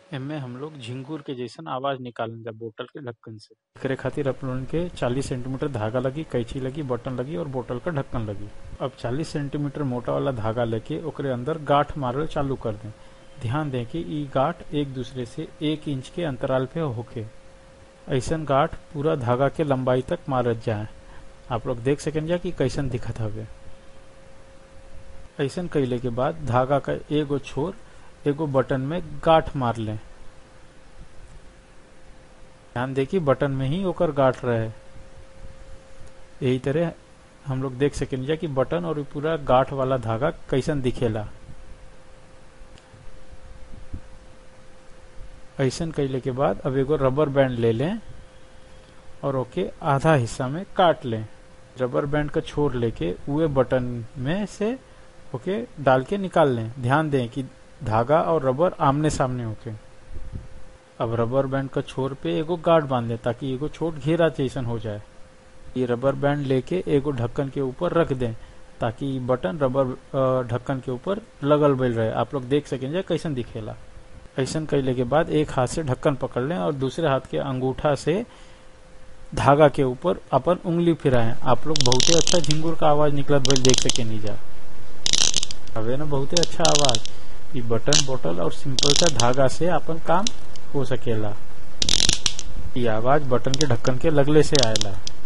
एमे हम लोग झिंगुर के जैसन आवाज निकालन जा बोतल के ढक्कन से एकरे खातिर अपन के 40 सेंटीमीटर धागा लगी कैंची लगी बटन लगी और बोतल का ढक्कन लगी अब 40 सेंटीमीटर मोटा वाला धागा लेके ओकरे अंदर गांठ मारल चालू कर दें ध्यान दें कि ई गांठ एक दूसरे से एक इंच के अंतराल पे होके ऐसन गांठ पूरा धागा के लंबाई तक मारत जाए आप लोग देख सकें जा कि कैसन दिखत हवे ऐसन कैले के बाद धागा का एगो छोर एगो बटन में गांठ मार लें ध्यान दे कि बटन में ही ओकर गांठ रहे यही तरह हम लोग देख सकें जा कि बटन और पूरा गांठ वाला धागा कैसन दिखेला ऐसन कैले के बाद अब एगो रबर बैंड ले लें और ओके आधा हिस्सा में काट लें रबर बैंड का छोर लेके उए बटन में से ओके डाल के निकाल लें ध्यान दें कि धागा और रबर आमने सामने होके अब रबर बैंड का छोर पे एगो गार्ड बांध दें ताकि एगो छोट घेरा जैसन हो जाए ये रबर बैंड लेके एगो ढक्कन के ऊपर रख दें ताकि बटन रबर ढक्कन के ऊपर लगल बैल रहे आप लोग देख सकें कैसन दिखेला ऐसन कैले के बाद एक हाथ से ढक्कन पकड़ लें और दूसरे हाथ के अंगूठा से धागा के ऊपर अपन उंगली फिराएं आप लोग बहुते अच्छा झिंगुर का आवाज निकलत भइल देख सके नहीं जा हवे ना बहुते अच्छा आवाज ई बटन बोतल और सिंपल सा धागा से अपन काम हो सकेला ये आवाज बटन के ढक्कन के लगले से आएला